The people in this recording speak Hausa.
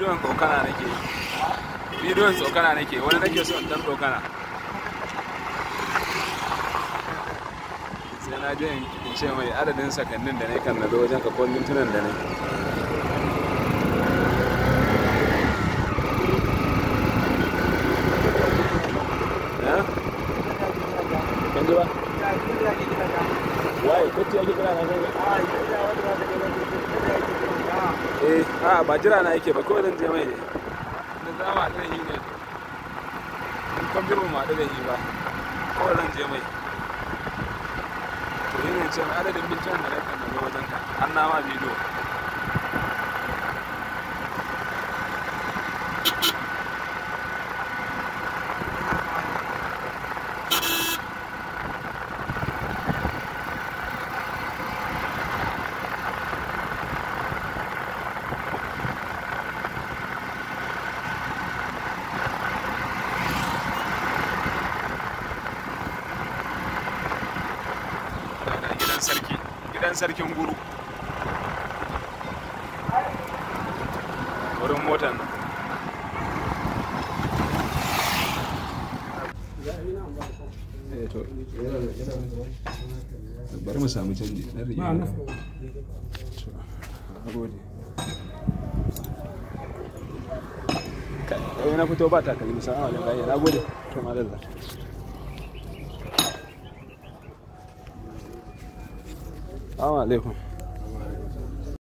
bidiyon tsokana nake yi bidiyon tsokana nake wani nake so in dan tsokana sai na je in ce mai adadin sakannin da ne kan na zo wajen ka ko mintunan da ne kan ji ba waye kacce ake kira na kan eh a ba jira na yake ba kawai zan je mai ne da za mu haɗu da shi ne in kan birma mu haɗu da shi ba kawai zan je mai to yi ne ce adadin mintunan da na kan na zo wajen ka an nama bidiyo gidan sarki gidan sarkin guru wurin motan nan Eh, to, bari mu samu canji na rige To, na gode kai na fito ba takalmi salamu alaikum na gode to madalla Assalamu alaikum.